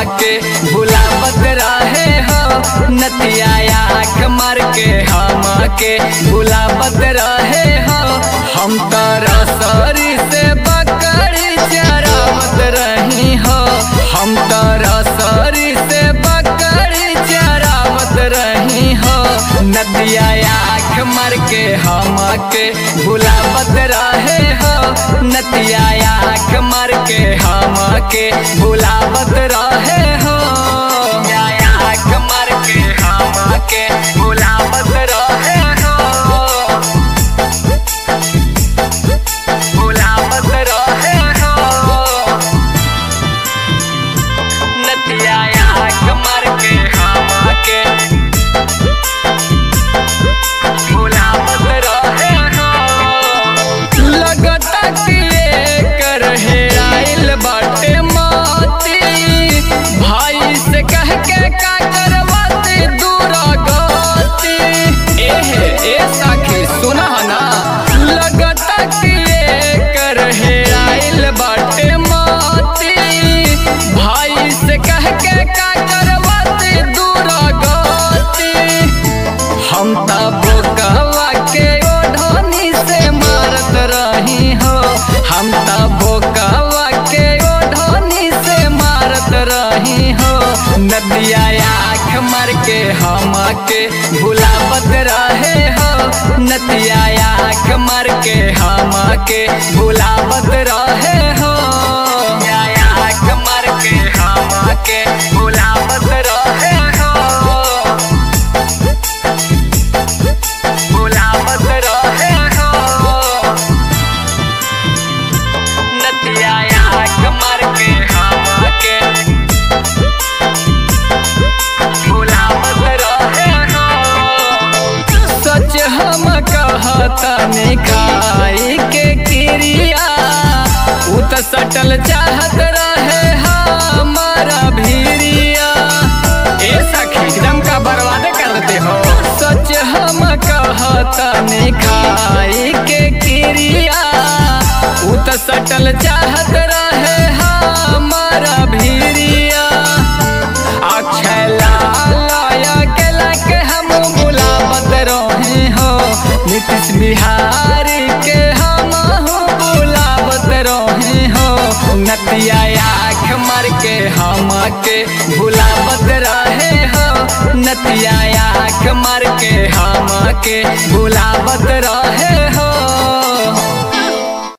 के भुलावत रहे हो नतिया आँख मार के हम के भुलावत रहे हो हम तो रसरी से बकरी चरावत रही हो हम तो रसरी से बकरी चरावत रही हो नदिया आँख मार के हम के भुलावत रहे हो नदिया आँख मार के हम के भुलावत रहे हो आँख मार के हम के भुलावत रहे हो भुलावत रहे हो नदिया आँख मार के हम के भुलावत रहे हो लगता कि एकर हेराइल बाटे मोती भाई से कह के का करवाती दूर गति एहे ए सखी सुना ना लगता कि एकर हेराइल बाटे मोती भाई से कह के का करवाती दूर गति हम त बोकवा के ओढ़नी से मारत रही हो हम त बोकवा के ओढ़नी से मारत रही हो नदिया आँख मार के हम के भुलावत रहे हो नदिया आँख मार के हम के भुलावत रहे हो आँख मार के हम के भुलावत रहे हो भुलावत रहे हो नदिया आँख मार के हम के भुलावत रहे हो सच हम कहता खाई के क्रिया उ त सटल चाहत रहे हमारा भीरिया ए सखी एकदम का बर्बाद कर देते हो सच हम कहता खाई के क्रिया उ त सटल चाहत रहे हमारा भीरिया अक्षय लाया के लाके हम बुलावत रहे हो नीतीश बिहारी के हम बुलावत रहे हो नतिया आँख मार के हम के भुलावत रहे हो नतिया आँख मार के हम के भुलावत रहे हो